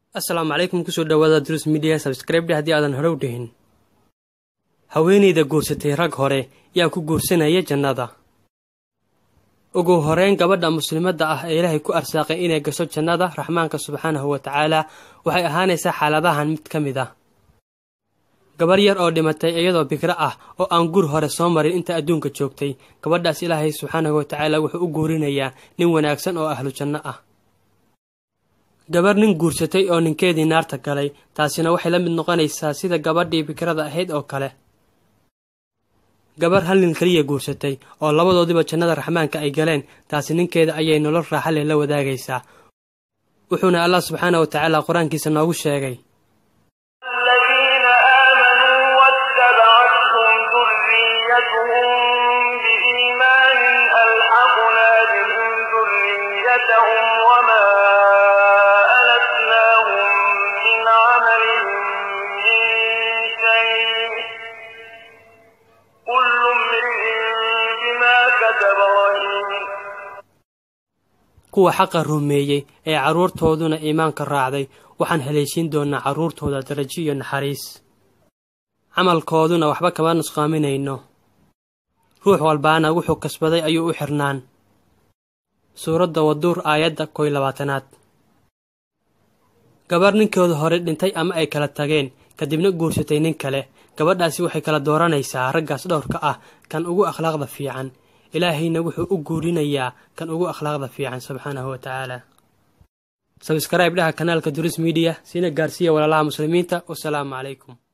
asalaamu calaykum kusoo dhawaada drus midiya sabskraibdhe haddii aadan hore u dhihin haweenayda guursatay rag hore yaa ku guursanaya jannada ugu horeyn gabadha muslimadda ah ee ilaahay ku arsaaqay inay gasho jannada raxmaanka subxaanahu wa tacaala waxay ahaanaysaa xaaladahan mid ka mid ah gabar yar oo dhimatay iyadoo bikro ah oo aan gur hore soo marin inta adduunka joogtay gabadhaas ilaahay subxaanahu wa tacaala wuxuu u guurinayaa nin wanaagsan oo ahlu janno ah gabar nin guursatay oo ninkeedii naarta galay taasina waxay la mid noqonaysaa sida gabadhii bikrada ahayd oo kale gabar hal nin keliya guursatay oo labadoodiba jannada raxmaanka ay galeen taasi ninkeeda ayay nolol raaxa leh la wadaagaysaa wuxuuna allah subxaana wa tacaala qur-aankiisa noogu sheegay الذين آمنوا واتبعتهم ذريتهم بإيمان ألحقنا بهم ذريتهم وما ألتناهم من عملهم من شيء كل امرئ بما كتب رهين kuwa xaqa rumeeyey ee carruurtooduna iimaanka raacday waxaan haleeshiin doonnaa carruurtooda darajo iyo naxariis camalkooduna waxba kama nusqaaminayno ruux walbaana wuxuu kasbaday ayuu u xirnaan suuradda waduur aayadda koy labaatanaad gabar ninkooda hore dhintay ama ay kala tageen kadibna guursatay nin kale gabadhaasi waxay kala dooranaysaa raggaas dhowrka ah kan ugu akhlaaqda fiican ilaahayna wuxuu u guurinayaa kan ugu akhlaaqda fiican subxaanahu wa tacaala sabskraib dhaha kanaalka duris midiya sina gaarsiiya walaalaha muslimiinta wasalaamu calaykum